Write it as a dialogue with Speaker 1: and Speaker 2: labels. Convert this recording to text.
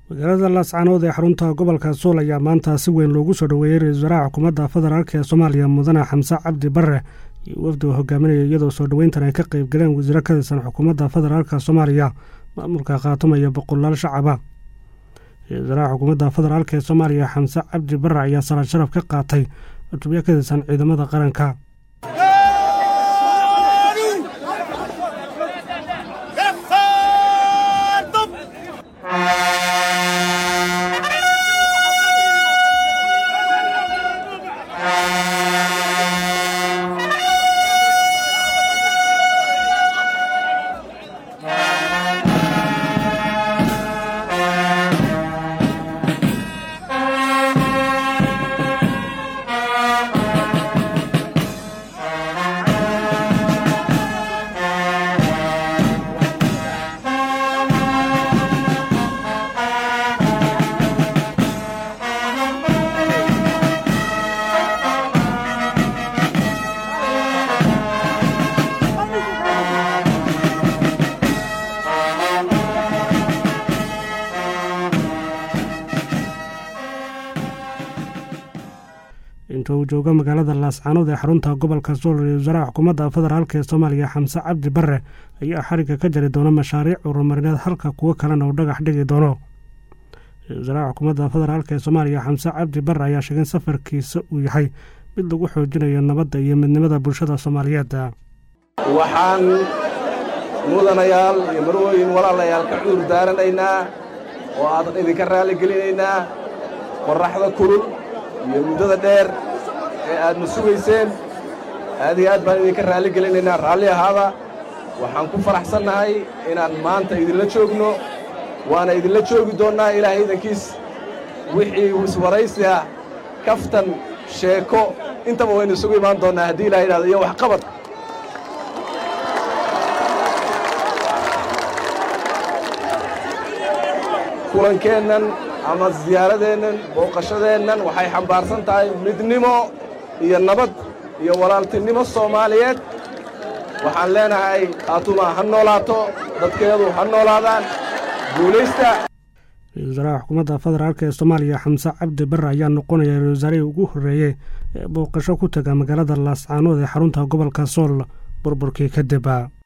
Speaker 1: magaalada laascaanood ee xarunta gobolka suul ayaa maanta si weyn loogu soo dhoweeyey ra-isul wasaaraha xukuumadda federaalk ee soomaaliya mudane xamse cabdi bare iyo wafdi uu hogaaminaya iyadoo soo dhoweyntan ay ka qayb galeen wasiiro ka tirsan xukuumadda federaalk soomaaliya maamulka khaatumaya boqolaal shacaba ra-isul wasaaraha xukuumadda federaalk ee soomaaliya xamse cabdi bare ayaa salaad sharaf ka qaatay cutubyo ka tirsan ciidamada qaranka inta uu joogo magaalada laascaanood ee xarunta gobolka suul ra-isul wasaaraha xukuumadda federaalk ee soomaaliya xamse cabdi bare ayaa xariga ka jari doona mashaariic horumarineed halka kuwo kalena uu dhagax dhigi doono ra-isul wasaaraha xukuumadda federaalk ee soomaaliya xamse cabdi bare ayaa sheegay in safarkiisa uu yahay mid lagu xoojinayo nabadda iyo midnimada bulshada soomaaliyeed
Speaker 2: waxaan mudanayaal iyo marwooyin walaalayaal ka cudur daaranaynaa oo aadan idinka raalligelinaynaa qorraxda kulul iyo muddada dheer ee aadna sugayseen aad iyo aad baan idinka raalli gelinaynaa raalli ahaada waxaan ku faraxsannahay inaan maanta idinla joogno waana idinla joogi doonnaa ilaahay idankiis wixii iswaraysi ah kaftan sheeko intaba waynu isugu imaan doonnaa haddii ilaha yidhahdo iyo waxqabad kulankeennan ama ziyaaradeennan booqashadeennan waxay xambaarsan tahay midnimo iyo nabad iyo walaaltinimo soomaaliyeed waxaan leenahay khaatuma ha noolaato dadkeedu ha noolaadaan guulaysta
Speaker 1: ra-isul wasaaraha xukuumadda federaalk ee soomaaliya xamse cabdi bare ayaa noqonaya ra-isul wasaarihii ugu horreeyey ee booqasho ku taga magaalada laascaanood ee xarunta gobolka sool burburkii kadib